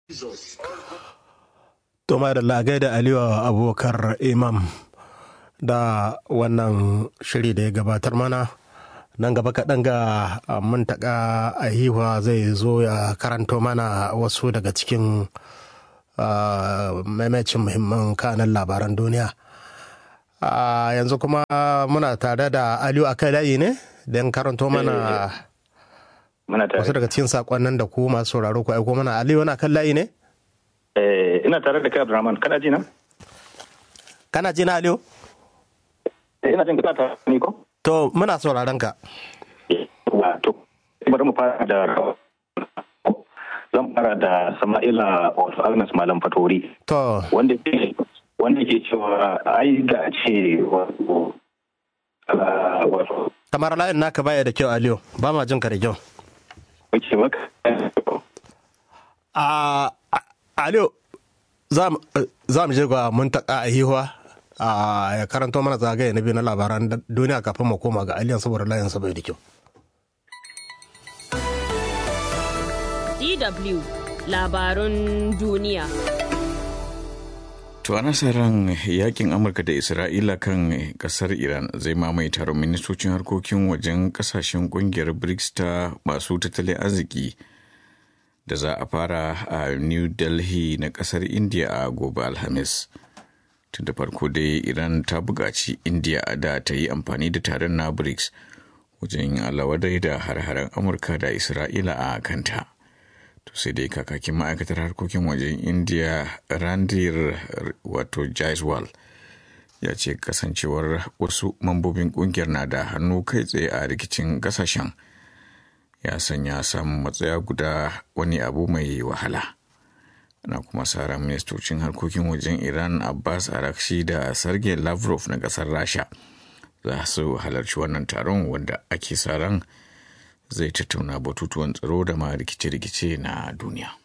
To da lagai da Aliyu Abubakar Imam da wannan shiri da ya gabatar mana nan gaba kaɗan ga muntaka a hiwa zai zo ya karanto mana wasu daga cikin maimacin muhimman kanan labaran duniya. yanzu kuma muna tare da Aliyu akai layi ne don karanto mana wasu daga cikin sakonnin da ku masu sauraro ku aiko mana Aliyu wani akan layi ne? ina tare da kai Abdulrahman kana ji na? Kana ji na Aliyu? ina jin kana tare ni ko? To muna sauraron ka. To bari mu fara da zan fara da Sama'ila wato Agnes Malam Fatori. To. Wanda ke wanda ke cewa ai da ce wato wato Kamar layin naka baya da kyau Aliyu ba ma jin ka da kyau. Wace maka A Aliyu za mu je ga muntaka a hihuwa a ya karanto mana zagaye na biyu na labaran duniya kafin mu koma ga aliyan saboda layin sa bai da kyau. DW labarun duniya. To ana sa ran yakin Amurka da Isra'ila kan kasar Iran zai mamaye taron ministocin harkokin wajen kasashen kungiyar BRICS ta masu tattalin arziki da za a fara a New Delhi na kasar India a gobe Alhamis. Tun da farko dai Iran ta buƙaci India da ta yi amfani da taron na BRICS wajen alawadai da har-haren Amurka da Isra'ila a kanta. to sai dai kakakin ma'aikatar harkokin wajen india randir wato jaiswal ya ce kasancewar wasu mambobin kungiyar na da hannu kai tsaye a rikicin kasashen ya sanya samun matsaya guda wani abu mai wahala ana kuma ran ministocin harkokin wajen iran abbas arakshi da sergei lavrov na kasar rasha za su halarci wannan taron wanda ake sa ran zai tattauna batutuwan tsaro da ma rikice-rikice na duniya.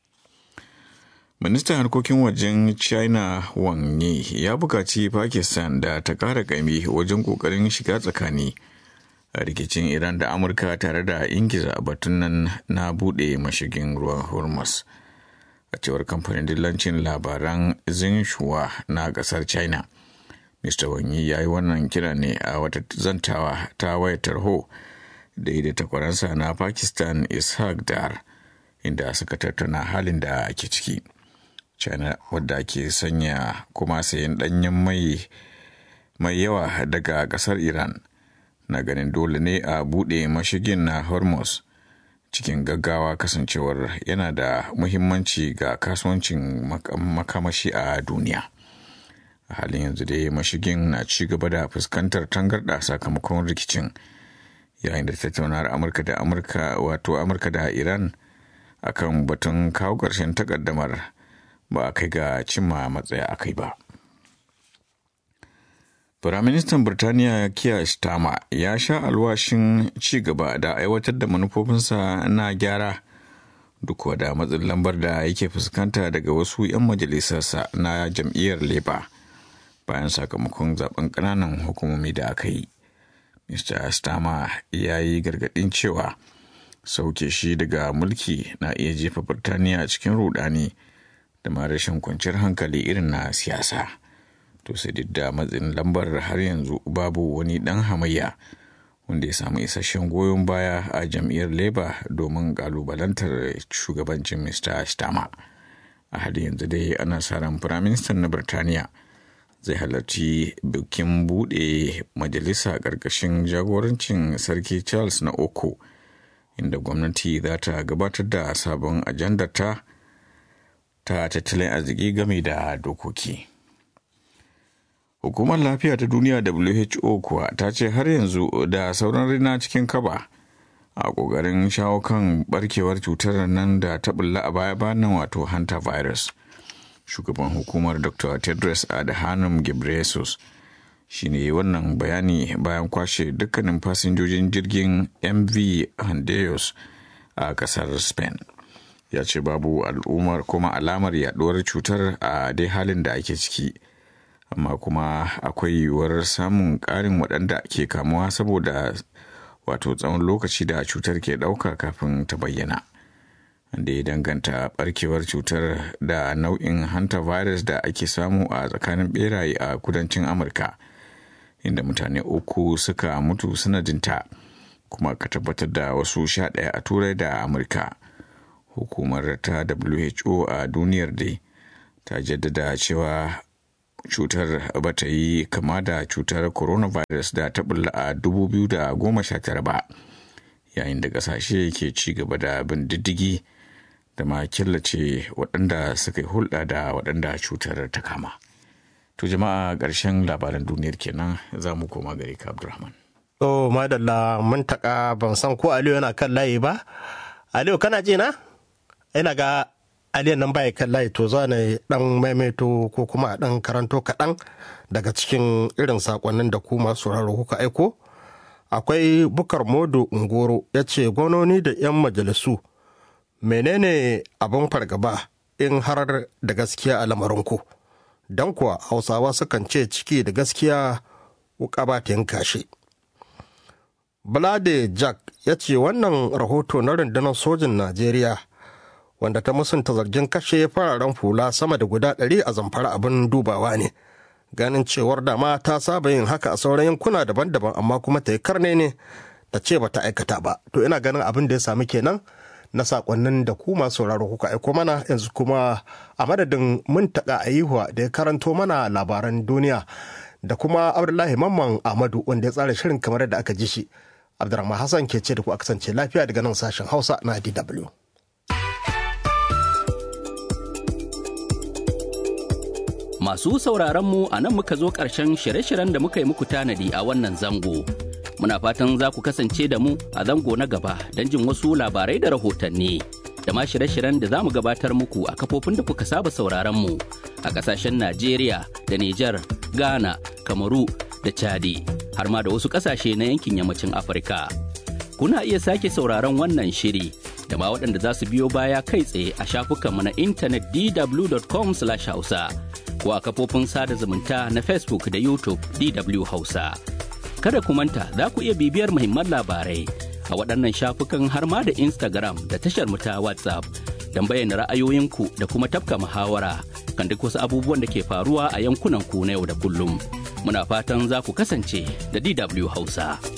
Ministan harkokin wajen China Wang Yi ya bukaci Pakistan da ta ƙara ƙaimi wajen ƙoƙarin shiga tsakani a rikicin Iran da Amurka tare da ingiza batun nan na buɗe mashigin ruwan Hormuz. A cewar kamfanin dillancin labaran Xinhua na ƙasar China. Mr. Wang Yi ya yi wannan kira ne a wata zantawa ta wayar tarho. da da takwaransa na pakistan ishaq dar inda suka tattauna halin da ake ciki china wadda ke sanya kuma sayan danyen mai mai yawa daga kasar iran na ganin dole ne a buɗe mashigin na hormuz cikin gaggawa kasancewar yana da muhimmanci ga kasuwancin makamashi a duniya a halin yanzu dai mashigin na ci gaba da fuskantar tangarɗa sakamakon rikicin yayin da tattaunawar amurka da amurka wato amurka da iran akan batun kawo ƙarshen takaddamar ba a kai ga cimma matsaya a kai ba Firaministan Birtaniya Keir Starmer ya sha alwashin ci gaba da aiwatar da manufofinsa na gyara duk da matsin lambar da yake fuskanta daga wasu 'yan majalisarsa na jam'iyyar Labour bayan sakamakon zaben ƙananan hukumomi da aka yi. Mr. Starmer ya yi gargaɗin cewa sauke shi daga mulki na iya jefa Birtaniya cikin rudani da ma rashin kwanciyar hankali irin na siyasa. To sai duk da matsin lambar har yanzu babu wani ɗan hamayya wanda ya samu isasshen goyon baya a jam'iyyar Labour domin kalubalantar shugabancin Mr. Starmer. A halin yanzu dai ana sa ran Firaministan na Birtaniya. zai halarci bikin buɗe majalisa ƙarƙashin jagorancin sarki charles na uku inda gwamnati za ta gabatar da sabon ajandarta ta tattalin arziki game da dokoki hukumar lafiya ta duniya who kuwa ta ce har yanzu da sauran rina cikin kaba a ƙoƙarin shawo kan barkewar cutar nan da ta bulla a baya-bayan wato hanta virus shugaban hukumar dr tedros adhanom ghebreyesus shi ne wannan bayani bayan kwashe dukkanin fasinjojin jirgin mv handeos a kasar spain ya ce babu al'ummar kuma alamar yaduwar cutar a dai halin da ake ciki amma kuma akwai yiwuwar samun ƙarin waɗanda ke kamuwa saboda wato tsawon lokaci da cutar ke ɗauka kafin ta bayyana da ya danganta barkewar cutar da nau'in hantavirus da ake samu a tsakanin beraye a kudancin amurka inda mutane uku suka mutu sanadinta kuma ka tabbatar da wasu sha ɗaya a turai da amurka hukumar ta who a duniyar dai ta jaddada cewa cutar ba ta yi kama da cutar coronavirus da ta bulla a 2019 ba yayin da kasashe ke ci gaba da bin diddigi da ma killace waɗanda suka yi hulɗa da waɗanda cutar ta kama to jama'a ƙarshen labaran duniyar kenan za mu koma gari ka abdulrahman to madalla mun taƙa ban san ko aliyu yana kan layi ba aliyu kana ji na ina ga aliyan nan baya kan layi to za ne dan maimaito ko kuma a dan karanto kaɗan daga cikin irin sakonnin da ku masu sauraro kuka aiko akwai bukar modo ungoro ya ce gwamnoni da 'yan majalisu menene abin fargaba in har da gaskiya a lamarinku don kuwa hausawa sukan ce ciki da gaskiya wuka ba ta yanka shi Blade Jack ya ce wannan rahoto na rundunar sojin Najeriya wanda ta musunta zargin kashe fararen hula sama da guda ɗari a zamfara abin dubawa ne ganin cewar dama ta saba yin haka a sauran yankuna daban-daban amma kuma ta yi karne ne ta ce ba ta aikata ba to ina ganin abin da ya sami kenan na sakonnin da ku masu sauraro kuka aiko mana yanzu kuma a madadin mun taƙa ayihuwa da ya karanto mana labaran duniya da kuma abdullahi mamman ahmadu wanda ya tsara shirin kamar yadda aka ji shi abdurrahman hassan ke ce da ku a kasance lafiya daga nan sashen hausa na dw Masu sauraron mu a nan muka zo ƙarshen shirye-shiryen da muka yi muku tanadi a wannan zango. Muna fatan za ku kasance da mu a zango na gaba don jin wasu labarai da rahotanni. Da ma shirye-shiryen da za mu gabatar muku a kafofin da kuka saba sauraron mu a ƙasashen Najeriya da Nijar, Ghana, Kamaru da Chadi, har ma da wasu ƙasashe na yankin yammacin Afirka. Kuna iya sake sauraron wannan shiri da ma waɗanda za su biyo baya kai tsaye a shafukanmu na intanet dw.com/hausa. ko a kafofin sada zumunta na Facebook da YouTube DW Hausa. Kada ku manta za ku iya bibiyar muhimman labarai a waɗannan shafukan har ma da Instagram da tashar mu ta WhatsApp don bayyana ra'ayoyinku da kuma tafka muhawara kan duk wasu abubuwan da ke faruwa a yankunan ku na yau da kullum. Muna fatan za ku kasance da DW Hausa.